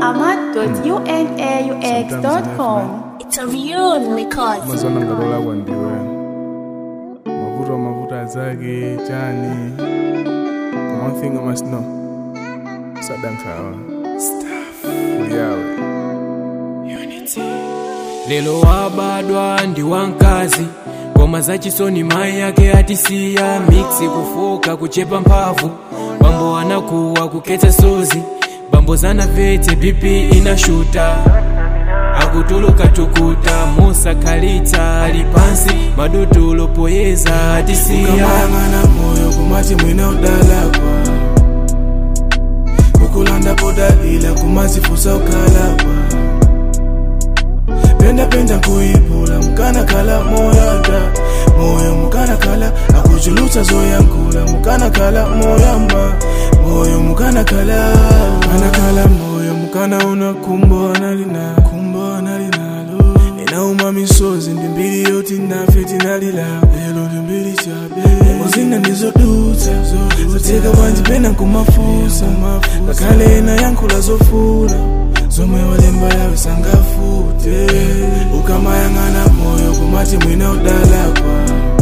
ahmad.unaux.com. It's a real record. mazona ngalola kwandiwe mavuto mavuto azake chani But one thing I must know sadankhawa uyawe lelo wabadwa ndi wankazi ngoma zachisoni mayi yake atisiya miksi kufoka kuchepa mphamvu bambo anakuwa kukhetsa sozi bambo zanavete bp inashuta akutuluka tukuta musa khalitsa ali pansi madutulo poyeza atisiya ukamayang'ana moyo kumati mwina udalakwa kukulanda podalila kumazifusa ukalakwa pendapenda nkuipula mukanakala moyada moyo mukanakala akuchulutsa zoyankula mukanakala moyamba moyo mukanakala mukanakala moyo mukana una kumbo analina kumbo analinalo ninauma misozi ndi mbiri yoti nafe tinalila lelo ndi mbiri chabe muzina ndizodutsa zoteka bwanji pena nkumafusa ngakhale ena yankhula zofuna zomwe walemba yawe sangafute ukamayang'ana moyo kumati mwina udalakwa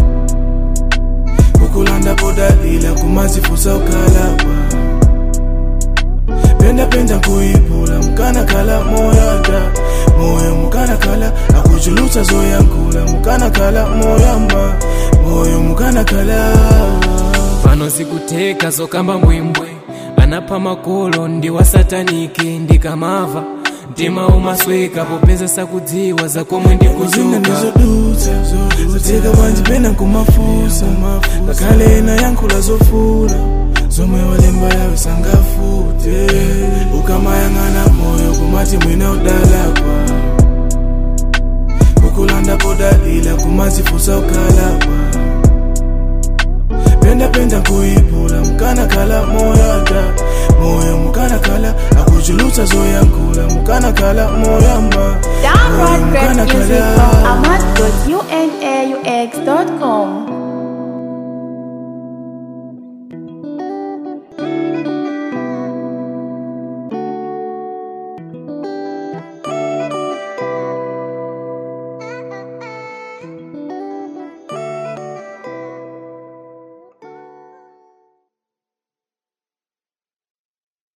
kukulanda podalila kumazifusa ukalakwa pendapenda nkuipula mukanakala moyada moyo mukanakala akuchulutsa zoyankula mukanakala moyamba moyo mukanakala pano zikuteka zokamba mbwembwe anapha makolo ndi wasatanike ndikamava mtima umasweka popeza sakudziwa zakomwe kuzina ndikuchoka ndizodutsa zoteka bwanji pena nkumafusa ngakhale ena yankhula zofuna zomwe walemba yawe sangafute ukamayang'ana moyo kumati mwina udalakwa kukulanda podalila kumazifusa ukalakwa pendapenda nkuipula mukanakala moyada moyo mukanakala akuchulutsa zoyankula mukanakala moyamba Download moyo great music mukanakala from ahmad.unaux.com.